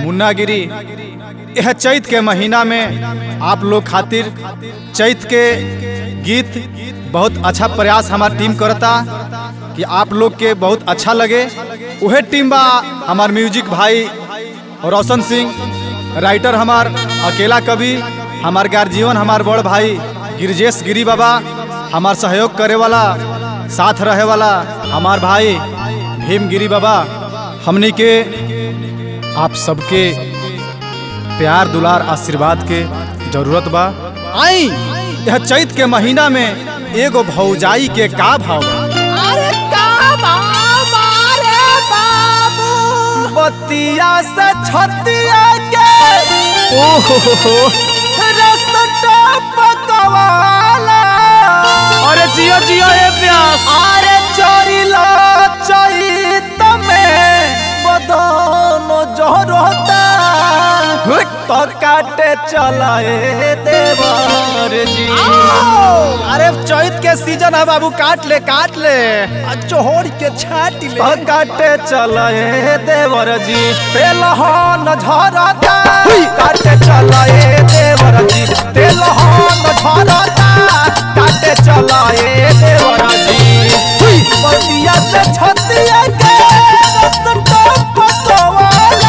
मुन्ना गिरी यह चैत के महीना में आप लोग खातिर चैत के गीत बहुत अच्छा प्रयास हमार टीम करता कि आप लोग के बहुत अच्छा लगे उहे टीम बा हमार म्यूजिक भाई रोशन सिंह राइटर हमार अकेला कवि हमार गार्जियन हमार बड़ भाई गिरजेश गिरी बाबा हमार सहयोग करे वाला साथ रहे वाला हमार भाई भीम गिरी बाबा हमनी के आप सबके प्यार दुलार आशीर्वाद के जरूरत बा आई यह चैत के महीना में एगो भौजाई के का भाव बा अरे का बाबा रे बाबू बतिया से छतिया के ओहो रसटा पकवाला अरे जियो जियो ए प्यास अरे चोरीला चैत में बदन जहरता तो काटे चलाए देवर जी अरे चैत के सीजन है बाबू काट ले काट ले चोहर के छाट ले तो काटे चलाए देवर जी तेलहन झरता काटे चलाए देवर जी तेलहन झरता काटे चलाए देवर जी बतिया से छतिया के रसटा पकवाला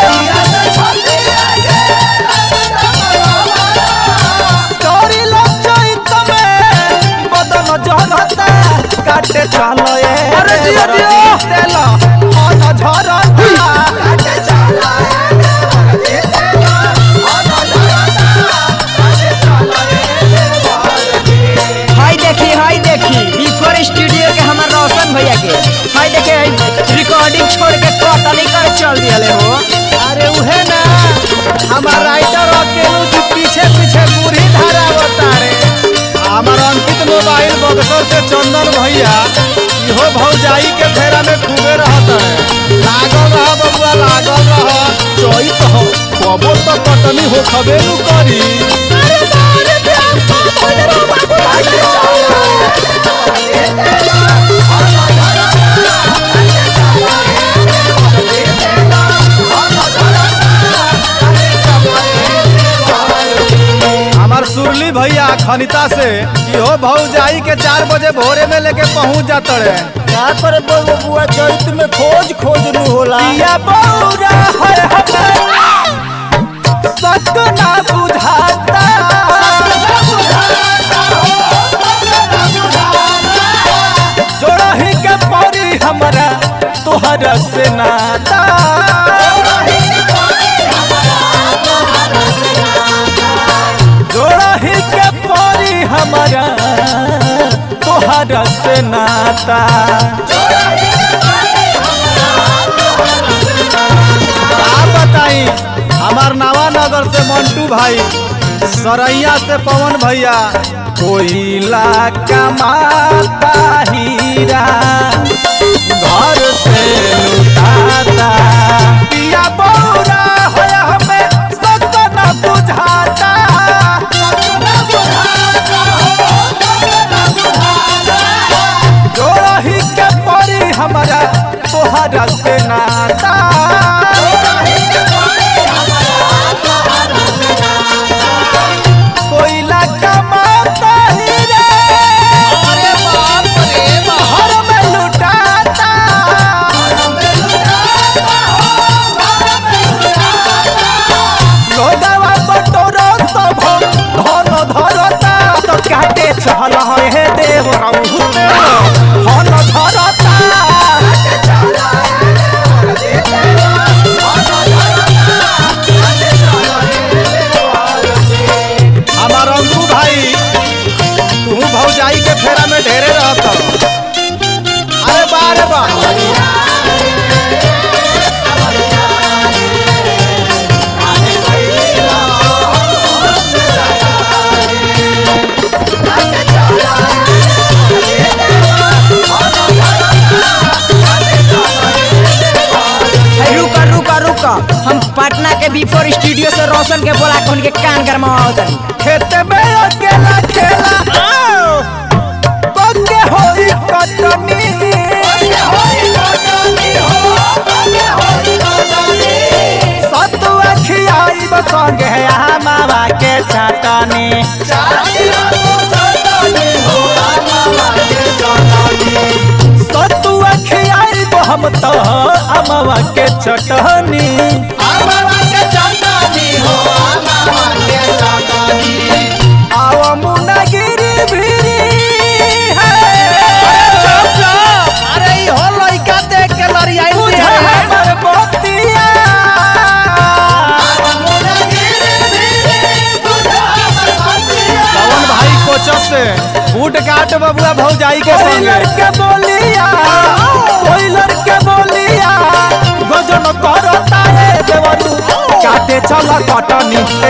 चोरीला चैत में बदन जहरता काटे चलो ए अरे जिया, जिया। तेलहन झरता काटे चलो ए हाय देखी हाय देखी बिफोर स्टूडियो के हमार रोशन भैया के हाय देखे रिकॉर्डिंग छोड़ के कटनी कर चल दिया हो अरे उहे ना हमार राइटर अकेलू जी पीछे पीछे बूढ़ी धारा बतारे हमार अंकित मोबाइल बक्सर से चंदन भैया इहो भौजाई के फेरा में खूबे रहत है लागल रह बबुआ लागल रह चैत हो कबो तो कटनी हो खबे नु करी हमार सुरली भैया खनिता से इहो भौजाई के चार बजे भोरे में लेके पहुंच जाता रे का पर बबुआ चैत में खोज खोज नु होला पिया बौरा है हमार सत ना बुझाता जोड़ही के परी हमरा तोहरा से नाता जोड़ही के परी हमरा तोहरा से नाता का बताई हमार नवानगर से मंटू भाई सरैया से पवन भैया कोयला कमाता हीरा घर से लुटाता पिया बौरा होया हमें सत न बुझाता जोड़ही के परी हमरा तोहरा से नाता कोयला कमाता हीरा अरे बाप रे घर में लुटाता लोगवा बटोरो सब धन धरता तो काटे चल हे देव धन धरता हमार अंकु भाई तू भौजाई के फेरा में ढेरे रहता अरे बा रे बा है, रुका रुका रुका हम पटना के बिफोर स्टूडियो से रोशन के बोला के उनके कान गरमाओ तनी खेत में अकेला खेला पक्के होई कटनी सतु संगे आमावा के चटनी सतुआ खियाई हम तो आमावा के चटनी आवा मुना गिरी भिरी अरे ई हो लइका देख के लड़ियाई बुझा हमर बतिया पवन भाई कोचस से बूट काट बबुआ भौजाई के संगे के बोलिया कोइलर के बोलिया गजन करता रे देवरू काटे चल कटनी